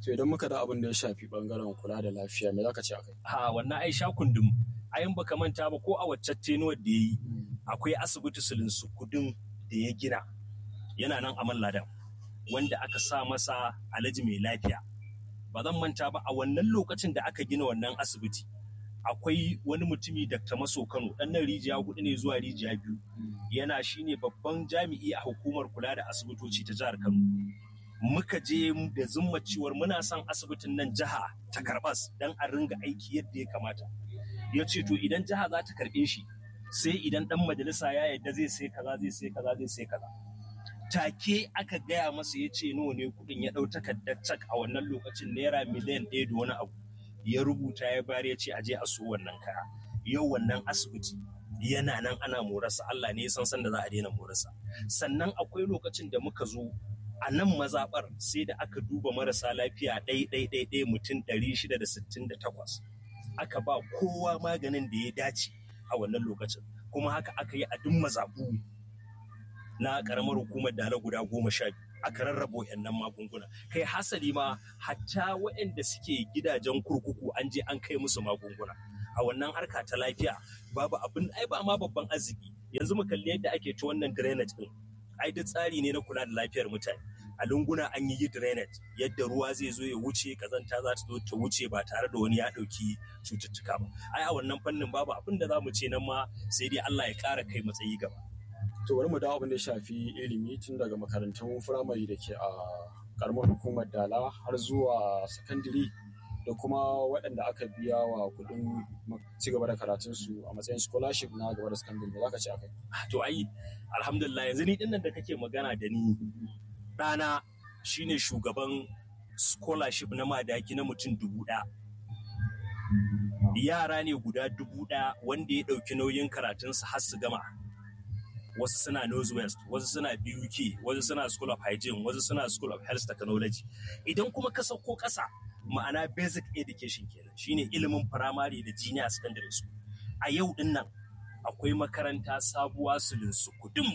to idan muka da abin da ya shafi bangaren kula da lafiya me zaka ce akai ha wannan ai sha kundum ayin baka manta ba ko a wacce tenuwar da yayi akwai asibiti sulin sukudin da ya gina yana nan a malladan wanda aka sa masa alaji mai lafiya ba zan manta ba a wannan lokacin da aka gina wannan asibiti akwai wani mutumi Dr. Maso Kano dan nan rijiya hudu ne zuwa rijiya biyu yana shine babban jami'i a hukumar kula da asibitoci ta jihar Kano muka je da zumma ciwar muna son asibitin nan jiha ta karbas dan a ringa aiki yadda ya kamata ya ce to idan jiha za ta karbe shi sai idan dan majalisa ya yadda zai sai kaza zai sai kaza zai sai kaza take aka gaya masa ya ce nawa ne kudin ya ɗau takardar cak a wannan lokacin naira miliyan ɗaya da wani abu ya rubuta ya bayar ya ce aje a so wannan kaya yau wannan asibiti yana nan ana morarsa Allah ne ya san san da za a daina morarsa sannan akwai lokacin da muka zo a nan mazaɓar sai da aka duba marasa lafiya ɗai ɗai ɗai ɗai mutum ɗari shida da sittin da takwas aka ba kowa maganin da ya dace a wannan lokacin kuma haka aka yi a duk mazaɓu na ƙaramar hukumar dala guda goma sha biyu aka rarraba wayannan magunguna kai hasali ma hatta waɗanda suke gidajen kurkuku an je an kai musu magunguna a wannan harka ta lafiya babu abin ai ba ma babban arziki yanzu mu kalli yadda ake ta wannan drainage din ai duk tsari ne na kula da lafiyar mutane a lunguna an yi drainage yadda ruwa zai zo ya wuce kazanta za ta zo ta wuce ba tare da wani ya ɗauki cututtuka ba ai a wannan fannin babu abin da za mu ce nan ma sai dai Allah ya ƙara kai matsayi gaba to bari mu dawo abin da ya shafi ilimi tun daga makarantun firamare da ke a karamar hukumar dala har zuwa sakandare da kuma waɗanda aka biya wa kuɗin ci gaba da karatunsu a matsayin scholarship na gaba da sakandare da zaka ce akai to ai alhamdulillah yanzu ni dinnan da kake magana da ni ɗana shine shugaban scholarship na madaki na mutum dubu ɗaya yara ne guda dubu ɗaya wanda ya ɗauki nauyin karatunsu har su gama wasu suna northwest wasu suna buk wasu suna school of hygiene wasu suna school of health technology idan kuma ka sauko ƙasa ma'ana basic education kenan shine ilimin firamare da junior secondary school a yau din nan akwai makaranta sabuwa sulin sukudum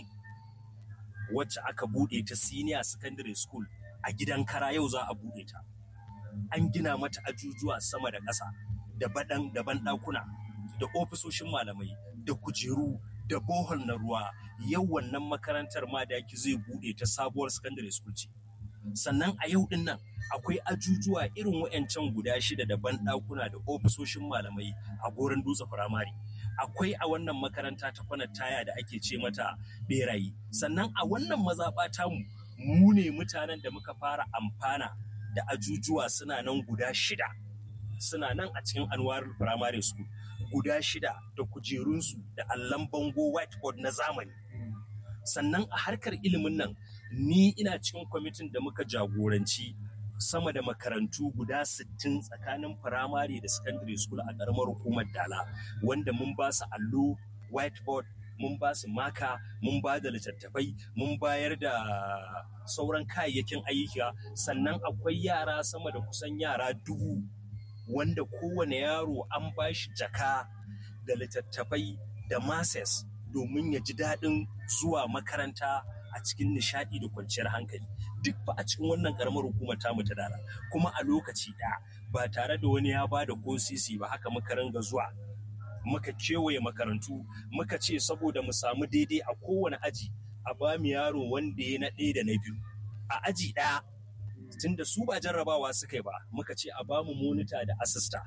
wacce aka bude ta senior secondary school a gidan kara yau za a bude ta an gina mata ajujuwa sama da ƙasa da baɗan da banɗakuna da ofisoshin malamai da kujeru da bohol na ruwa yau wannan makarantar ma da yake zai bude ta sabuwar secondary school ce sannan a yau din nan akwai ajujuwa irin wayancan guda shida da banɗakuna da ofisoshin malamai a goron dutse firamare akwai a wannan makaranta ta kwanar taya da ake ce mata berayi sannan a wannan mazaɓa tamu mu ne mutanen da muka fara amfana da ajujuwa suna nan guda shida suna nan a cikin anwarul primary school guda shida da kujerunsu da allon bango whiteboard na zamani sannan a harkar ilimin nan ni ina cikin kwamitin da muka jagoranci sama da makarantu guda 60 tsakanin firamare da secondary school a ƙaramar hukumar dala wanda mun ba su allo whiteboard mun ba su maka mun ba da littattafai mun bayar da sauran kayayyakin ayyuka sannan akwai yara sama da kusan yara dubu wanda kowane yaro an ba shi jaka da littattafai da mases domin ya ji daɗin zuwa makaranta a cikin nishaɗi da kwanciyar hankali duk ba a cikin wannan ƙaramar hukumar tamu ta dara kuma a lokaci ɗaya ba tare da wani ya ba da ko sisi ba haka muka ringa zuwa muka kewaye makarantu muka ce saboda mu samu daidai a kowane aji a ba mu yaro wanda ya na ɗaya da na biyu a aji ɗaya tunda su ba jarrabawa suka yi ba muka ce a bamu monita da asista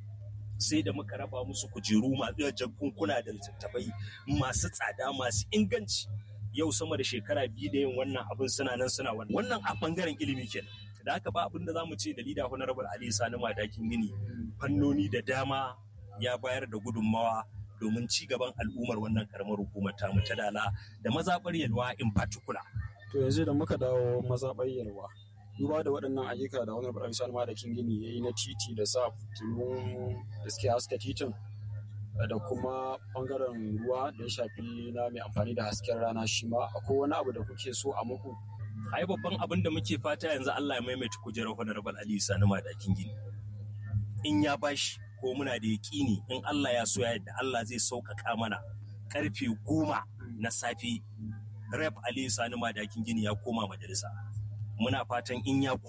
sai da muka raba musu kujeru masu jakunkuna da littattafai masu tsada masu inganci yau sama da shekara biyu da yin wannan abin suna nan suna wannan wannan a bangaren ilimi kenan da haka ba abin da zamu ce da lida honorable ali sani madakin gini fannoni da dama ya bayar da gudunmawa domin ci gaban al'ummar wannan karamar hukumar tamu ta dala da mazaɓar yalwa in particular to yanzu da muka dawo mazaɓar yalwa duba da waɗannan ayyuka da wani barami sani da kin gini ya yi na titi da sa fitilun da suke haska titin da kuma ɓangaren ruwa da ya shafi na mai amfani da hasken rana shi ma akwai wani abu da kuke so a muku ai babban abin da muke fata yanzu Allah ya maimaita kujerar honorable Ali Sani Madakin gini in ya bashi ko muna da yaƙini in Allah ya so ya yadda Allah zai sauƙaƙa mana karfe goma na safe rep Ali Sani Madakin gini ya koma majalisa muna fatan in ya koma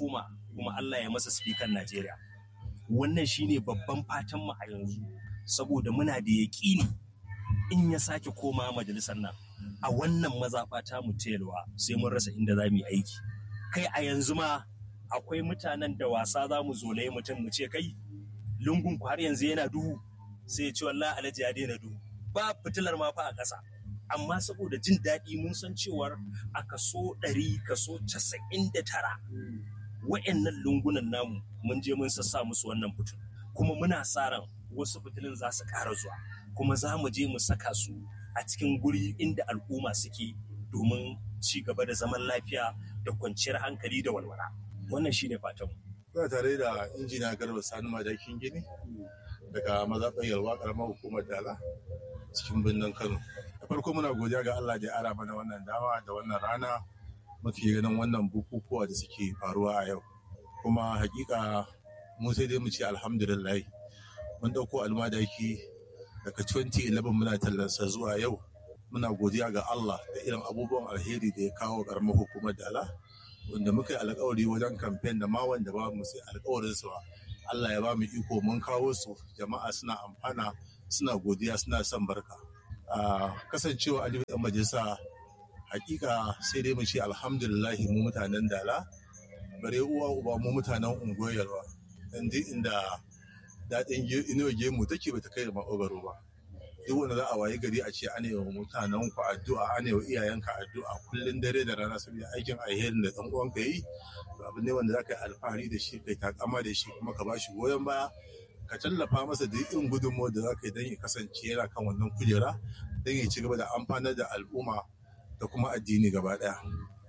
kuma Allah ya masa spikan Najeriya wannan shine babban fatan mu a yanzu saboda muna da yaƙini in ya sake koma majalisar nan a wannan mazaɓa ta mu telwa sai mun rasa inda za mu yi aiki kai a yanzu ma akwai mutanen da wasa za mu zolaye mutum mu ce kai lungun ku har yanzu yana duhu sai ya ce wallahi alhaji ya daina duhu ba fitilar ma fa a ƙasa amma saboda jin daɗi mun san cewar a kaso ɗari kaso casa'in da tara wa'annan lungunan namu mun je mun sassa musu wannan fitil kuma muna sa ran wasu fitilin za su ƙara zuwa kuma za mu je mu saka su a cikin guri inda al'umma suke domin ci gaba da zaman lafiya da kwanciyar hankali da walwala wannan shine fatanmu Kuna tare da injiniya garba sani madakin gini daga mazaɓar yalwa ƙaramar hukumar dala cikin birnin kano da farko muna godiya ga allah da ya ara mana wannan dama da wannan rana muke ganin wannan bukukuwa da suke faruwa a yau kuma hakika mu sai dai mu ce alhamdulillah mun ɗauko almadaki daga 2011 muna tallansa zuwa yau muna godiya ga allah da irin abubuwan alheri da ya kawo ƙaramar hukumar dala wanda muka yi alkawari wajen kamfen da ma wanda ba mu sai alkawarin su ba Allah ya ba mu iko mun kawo su jama'a suna amfana suna godiya suna son barka a kasancewa aliyu dan majalisa hakika sai dai mu ce alhamdulillahi mu mutanen dala bare uwa uba mu mutanen unguwar yalwa dan duk inda daɗin inuwa gemu take bata kai maƙogaro ba duk wanda za a waye gari a ce ana yi wa mutanen ku addu'a ana yi wa iyayenka addu'a kullum dare da rana saboda aikin alherin da dan uwanka yi to abu ne wanda za ka yi alfahari da shi kai takama da shi kuma ka bashi goyon baya ka tallafa masa da irin gudunmawar da za ka yi don ya kasance yana kan wannan kujera don ya ci gaba da amfanar da al'umma da kuma addini gaba ɗaya.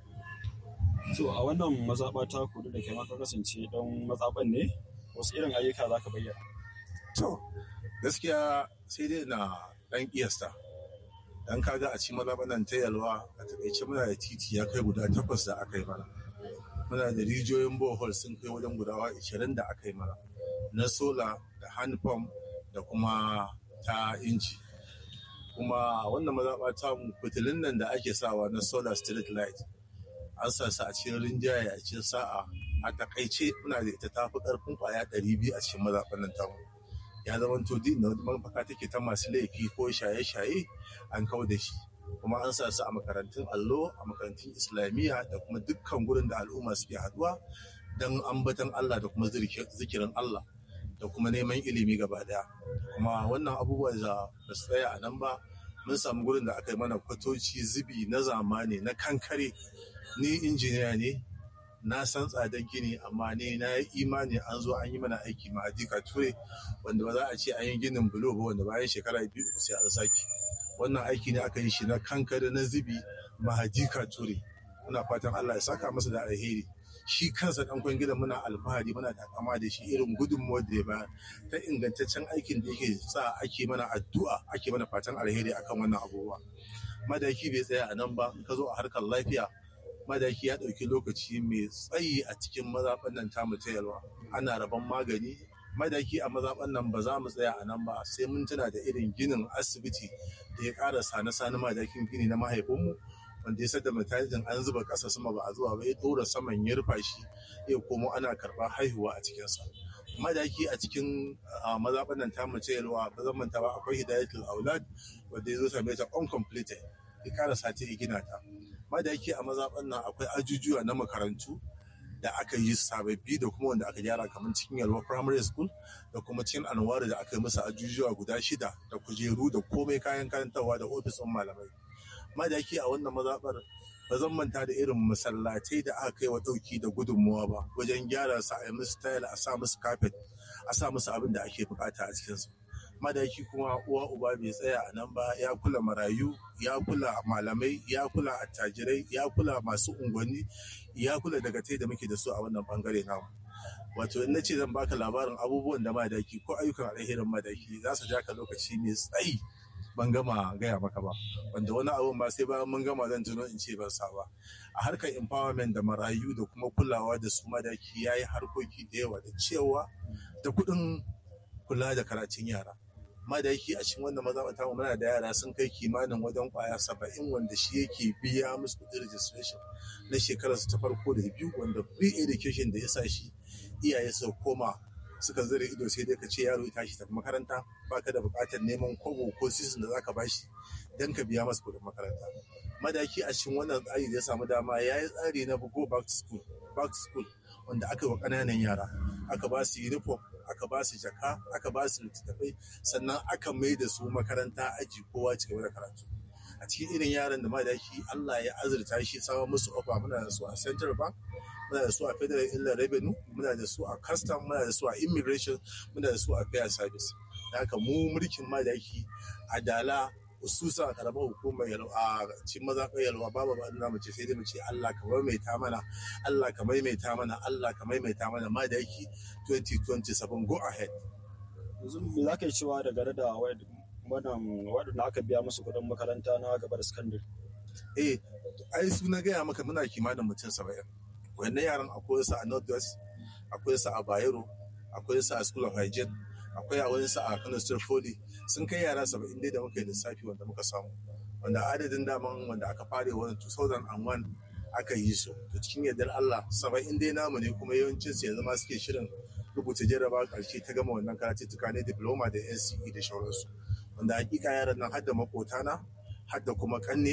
To a wannan mazaɓa ta kudu da ke maka kasance don mazaɓan ne wasu irin ayyuka za ka bayyana. To gaskiya sai dai na ɗan ƙiyasta. Dan kaga a cikin mazaɓanan ta yalwa a taƙaice muna da titi ya kai guda takwas da aka yi mana. Muna da rijiyoyin bohol sun kai wajen gudawa ishirin da aka yi mana. Na sola da hand pump da kuma ta inji. Kuma wannan mazaɓa ta fitilun nan da ake sawa na solar street light an sa su a cikin rinjaye a cikin sa'a a takaice muna da ita tafi karfin kwaya ɗari biyu a cikin mazaɓan nan tamu ya zama to din da mafaka take ta masu laifi ko shaye-shaye an kau da shi kuma an sa su a makarantun allo a makarantun islamiyya da kuma dukkan gurin da al'umma suke haɗuwa don ambatan Allah da kuma zikirin Allah da kuma neman ilimi gaba daya kuma wannan abubuwa da ba su tsaya a nan ba mun samu gurin da aka yi mana kwatoci zubi na zamani na kankare ni injiniya ne na san tsadar gini amma ne na yi imani an zo an yi mana aiki ma a ture wanda ba za a ce an yi ginin bulo ba wanda bayan shekara biyu sai an sake wannan aiki ne aka yi shi na kankare na zubi mahajika ture muna fatan Allah ya saka masa da alheri shi kansa dan gidan muna alfahari muna takama da shi irin gudunmuwar da ya bayar ta ingantaccen aikin da yake sa ake mana addu'a ake mana fatan alheri akan wannan abubuwa madaki bai tsaya a nan ba ka zo a harkar lafiya madaki ya ɗauki lokaci mai tsayi a cikin mazaɓan nan tamu ta yalwa ana rabon magani madaki a mazaɓan nan ba za mu tsaya a nan ba sai mun tuna da irin ginin asibiti da ya ƙara sane-sane madakin gini na mahaifinmu wanda ya sadda matajin an zuba ƙasa sama ba a zuwa ba ya ɗora saman ya rufa shi ya komo ana karɓar haihuwa a cikinsa madaki a cikin mazaɓan nan tamu ta yalwa ba zan manta ba akwai hidayatul aulad wanda ya zo same ta uncompleted ya ƙara sati ya gina ta madaki a mazaɓan nan akwai ajujuwa na makarantu da aka yi sababbi da kuma wanda aka gyara kamar cikin yalwa primary school da kuma cikin anwari da aka yi masa ajujuwa guda shida da kujeru da komai kayan karantarwa da ofis ɗin malamai madaki a wannan mazaɓar ba zan manta da irin masallatai da aka kai wa ɗauki da gudunmuwa ba wajen gyara su a yi musu tayal a sa musu kafet a sa musu abin da ake bukata a cikinsu madaki kuma uwa uba bai tsaya a nan ba ya kula marayu ya kula malamai ya kula attajirai ya kula masu unguwanni ya kula dagatai da muke da su a wannan bangare namu wato in na ce zan baka labarin abubuwan da madaki ko ayyukan alherin madaki za su ja ka lokaci mai tsayi ban gama gaya maka ba wanda wani abun ba sai bayan mun gama zan tuno in ce ban sa ba a harkar empowerment da marayu da kuma kulawa da su madaki ya yi harkoki da yawa da cewa da kuɗin kula da karatun yara amma da yake a cikin wannan mazaɓata mu muna da yara sun kai kimanin wajen kwaya saba'in wanda shi yake biya musu kuɗin registration na shekararsu ta farko da biyu wanda free education da ya sa shi iyaye su koma suka zare ido sai dai ka ce yaro ya tashi tafi makaranta baka da buƙatar neman kobo ko sisin da zaka bashi dan ka biya masa kuɗin makaranta madaki a cikin wannan tsari da ya samu dama ya yi tsari na go back to school back to school wanda aka yi wa ƙananan yara aka ba su uniform aka ba su jaka aka ba su littattafai sannan aka mai da su makaranta aji kowa ci gaba da karatu a cikin irin yaran da madaki Allah ya azurta shi samun musu ofa muna da su a central bank muna da su a federal inland revenue muna da su a custom muna da su a immigration muna da su a fair service da haka mu mulkin madaki a dala hususa a karamar hukumar a cikin mazaɓar yalwa babu ba na mace sai dai mu ce Allah ka maimaita mana Allah ka maimaita mana Allah ka maimaita mana madaki 2027 go ahead yanzu me za ka yi cewa da gare da wannan waɗanda aka biya musu kuɗin makaranta na gaba da sakandare eh ai su na gaya maka muna kimanin mutum saba'in wannan yaran akwai su a northwest akwai su a bayero akwai su a school of hygiene akwai a wani su a kano state foli sun kai yara saba'in dai da muka yi lissafi wanda muka samu wanda adadin daman wanda aka fare wani 2001 aka yi su to cikin yardar Allah saba'in dai namu ne kuma yawancin su yanzu ma suke shirin rubuta jarraba karshe ta gama wannan karatuttuka ne diploma da NCE da shauransu wanda hakika yaran nan har da makotana har da kuma kanne